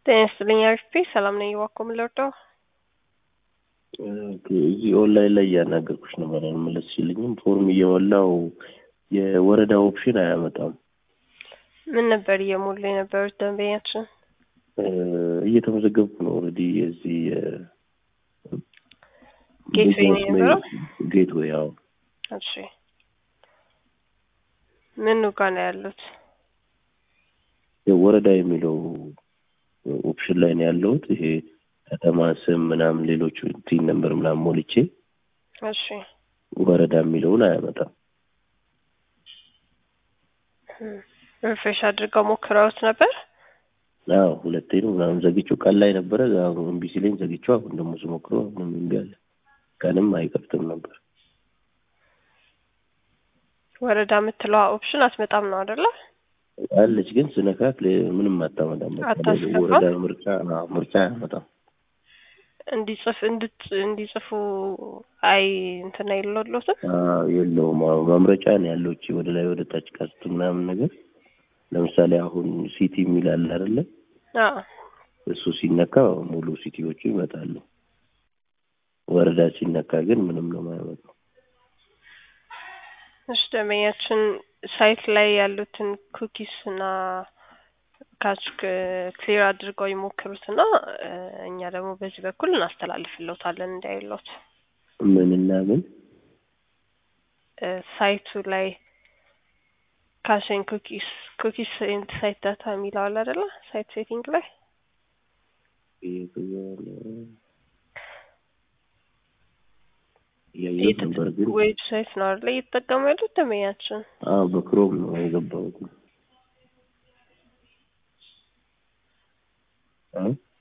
ጤና ይስጥልኝ አሪፍ ሰላም ነኝ። እባክዎ ምን ልርዳው? እዚህ ኦንላይን ላይ እያናገርኩሽ ነበር አልመለስሽልኝም። ፎርም እየሞላው የወረዳ ኦፕሽን አያመጣም። ምን ነበር እየሞሉ የነበሩት ደንበኛችን? እየተመዘገብኩ ነው ኦልሬዲ የዚህ ጌትዌይ ነው የነበረው? ጌትዌይ ያው እሺ ምኑ ጋር ነው ያሉት? ወረዳ የሚለው ኦፕሽን ላይ ነው ያለሁት። ይሄ ከተማ ስም ምናምን ሌሎቹ ቲን ነምበር ምናምን ሞልቼ እሺ ወረዳ የሚለውን አያመጣም። ሪፍሬሽ አድርገው ሞክረውት ነበር? አዎ ሁለቴ ነው ምናምን ዘግቼው ቀን ላይ ነበረ አሁን እምቢ ሲለኝ ዘግቼው አሁን ደግሞ ስሞክረው አሁንም እምቢ አለ። ቀንም አይከፍትም ነበር። ወረዳ የምትለዋ ኦፕሽን አትመጣም ነው አይደለ? አለች ግን ስነካት ለ- ምንም አታመጣም። በቃ አታስገባም? ወረዳ ምርጫ አዎ፣ ምርጫ አያመጣም። እንዲጽፍ እንድት እንዲጽፉ አይ እንትን አይሎሎትም? አዎ፣ የለውም። አዎ መምረጫ ነው ያለው። እቺ ወደ ላይ ወደ ታች ቀስት ምናምን ነገር ለምሳሌ አሁን ሲቲ የሚል አለ አይደለ? አዎ እሱ ሲነካ ሙሉ ሲቲዎቹ ይመጣሉ። ወረዳ ሲነካ ግን ምንም ነው የማያመጣው። እሺ ደንበኛችን ሳይት ላይ ያሉትን ኩኪስ እና ካች ክሊር አድርገው ይሞክሩት እና እ፣ እኛ ደግሞ በዚህ በኩል እናስተላልፍልዎታለን እንዳይሎት ምንና ምን እ፣ ሳይቱ ላይ ካሽን ኩኪስ ኩኪስ ኤንድ ሳይት ዳታ የሚለው አለ አይደለ? ሳይት ሴቲንግ ላይ እያየሁት ነበር ግን ዌብሳይት ነው አይደለ እየተጠቀሙ ያሉት ደንበኛችን? አዎ በክሮም ነው የገባሁት። እ?